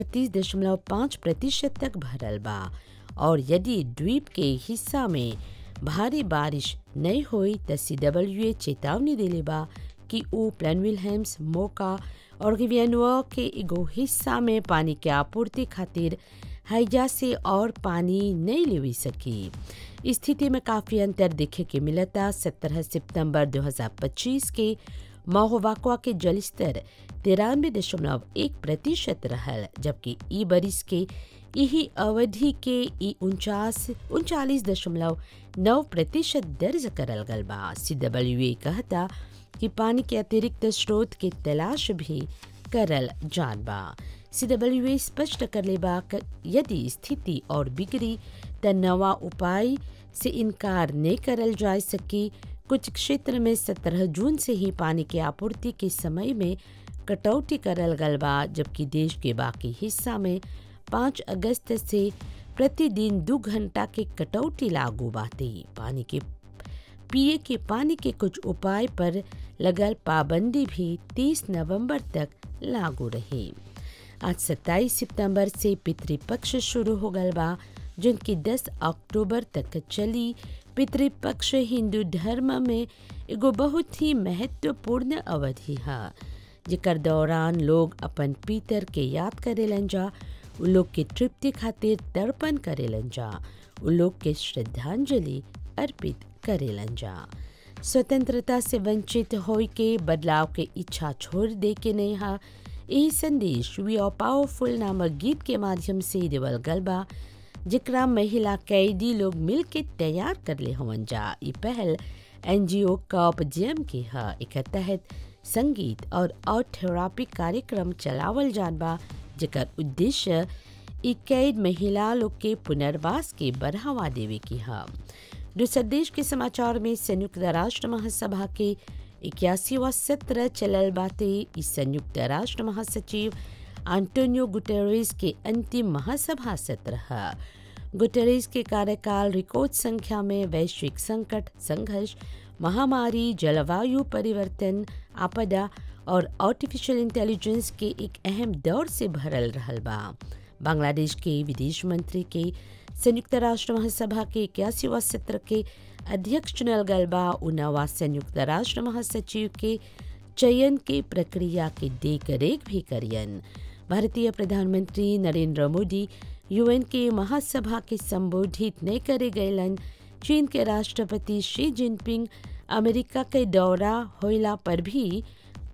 तीस दशमलव पाँच प्रतिशत तक भरल बा और यदि द्वीप के हिस्सा में भारी बारिश नहीं होई त सीडब्ल्यूए चेतावनी देले बा कि ऊ प्लेनविलहेम्स मोका और गिवियनवा के एगो हिस्सा में पानी के आपूर्ति खातिर हैजा से और पानी नहीं लेवी सकी स्थिति में काफ़ी अंतर देखे के मिलता 17 सितंबर 2025 के महोवाकवा के जलस्तर तिरानवे दशमलव एक प्रतिशत रहल जबकि ई बरिस के यही अवधि के ई उनचास उनचालीस दशमलव नौ प्रतिशत दर्ज करल गल बा सी डब्ल्यू कहता कि पानी के अतिरिक्त स्रोत के तलाश भी करल जान बा सी डब्ल्यू स्पष्ट करले बा क- यदि स्थिति और बिगड़ी त नवा उपाय से इनकार नहीं करल जा सकी कुछ क्षेत्र में 17 जून से ही पानी की आपूर्ति के समय में कटौती करल गल बा जबकि देश के बाकी हिस्सा में 5 अगस्त से प्रतिदिन दो घंटा के कटौती लागू बाटे पानी के पिए के पानी के कुछ उपाय पर लगल पाबंदी भी 30 नवंबर तक लागू रही आज 27 सितंबर से पितृपक्ष शुरू हो गल बा जिनकी 10 अक्टूबर तक चली पितृपक्ष हिंदू धर्म में एगो बहुत ही महत्वपूर्ण अवधि है जेकर दौरान लोग अपन पितर के याद करेलन जा उ लोग के तृप्ति खातिर तर्पण करेलन जा उ लोग के श्रद्धांजलि अर्पित करेलन जा स्वतंत्रता से वंचित होय के बदलाव के इच्छा छोड़ दे के नहीं हा यही संदेश वी आर पावरफुल नामक गीत के माध्यम से देवल गल बा जिकरा महिला कैदी लोग मिल के तैयार कर ले हवन जा ई पहल एनजीओ कॉप जेम के ह एकर तहत संगीत और आर्ट थेरापी कार्यक्रम चलावल जान बा जेकर उद्देश्य ई कैद महिला लोग के पुनर्वास के बढ़ावा देवे की ह दूसर देश के समाचार में संयुक्त राष्ट्र महासभा के इक्यासीवा सत्र चलल बाटे इस संयुक्त राष्ट्र महासचिव आंटोनियो गुटेरेस के अंतिम महासभा सत्र है गुटेरेस के कार्यकाल रिकॉर्ड संख्या में वैश्विक संकट संघर्ष महामारी जलवायु परिवर्तन आपदा और आर्टिफिशियल इंटेलिजेंस के एक अहम दौर से भरल रहल बा बांग्लादेश के विदेश मंत्री के संयुक्त राष्ट्र महासभा के इक्यासीवा सत्र के अध्यक्ष चुनल गल बा उ नवा संयुक्त राष्ट्र महासचिव के चयन के प्रक्रिया के देख रेख भी करियन भारतीय प्रधानमंत्री नरेंद्र मोदी यूएन के महासभा के संबोधित नहीं करे गयलन चीन के राष्ट्रपति शी जिनपिंग अमेरिका के दौरा होइला पर भी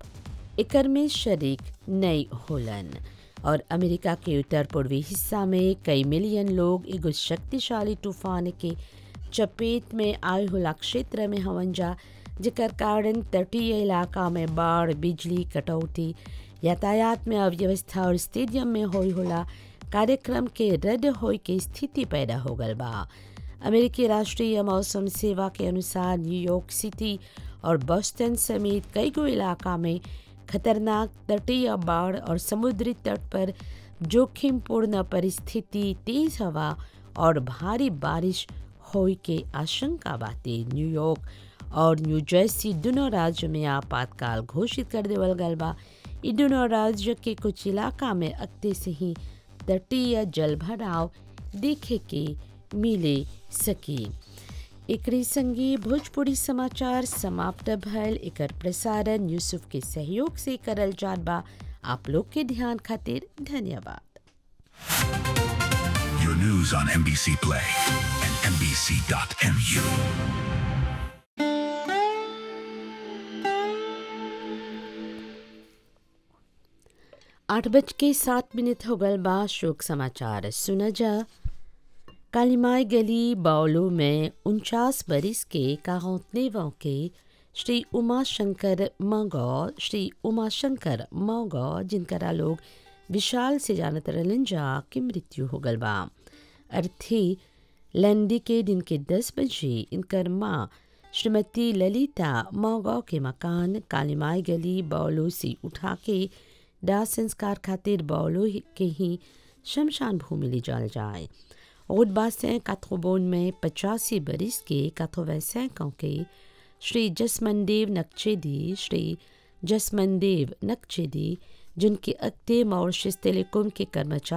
एकर में शरीक नहीं होलन और अमेरिका के उत्तर पूर्वी हिस्सा में कई मिलियन लोग एगो शक्तिशाली तूफान के चपेट में आए होला क्षेत्र में हवन जा जेकर कारण तटीय इलाका में बाढ़ बिजली कटौती यातायात में अव्यवस्था और स्टेडियम में होई होला कार्यक्रम के रद्द होए के स्थिति पैदा हो गल बा अमेरिकी राष्ट्रीय मौसम सेवा के अनुसार न्यूयॉर्क सिटी और बोस्टन समेत कई गो इलाका में खतरनाक तटीय बाढ़ और समुद्री तट पर जोखिमपूर्ण परिस्थिति तेज हवा और भारी बारिश होए के आशंका बाटे न्यूयॉर्क और न्यू जर्सी दोनों राज्य में आपातकाल घोषित कर देवल गल बा इ दोनों राज्य के कुछ इलाका में अक्ते से ही तटीय जल भराव देखे के मिले सकी एकरे संगे भोजपुरी समाचार समाप्त भयल एकर प्रसारण यूसुफ के सहयोग से करल जात बा आप लोग के ध्यान खातिर धन्यवाद Your news on NBC Play and NBC.mu. आठ बज के सात मिनट हो गल बा शोक समाचार सुना जा कालीमाई गली बावलो में उनचास बरिस के काहोतनेवों के श्री उमा शंकर मौगौ श्री उमा शंकर मौगौ जिनकरा लोग विशाल से जानत रहलन जा की मृत्यु हो गल बा अर्थी लंडी के दिन के दस बजे इनकर माँ श्रीमती ललिता मौगौ के मकान कालीमाई गली बावलो से उठा के दाह संस्कार खातिर बावलो के ही शमशान भूमि ले जाल जाए और बासें काथोबोन में पचासी बरिस के काथोवैसें के श्री जसमनदेव नक्चेदी श्री जसमनदेव नक्चेदी जिनके अक्ते मॉरिशस टेलीकॉम के कर्मचारी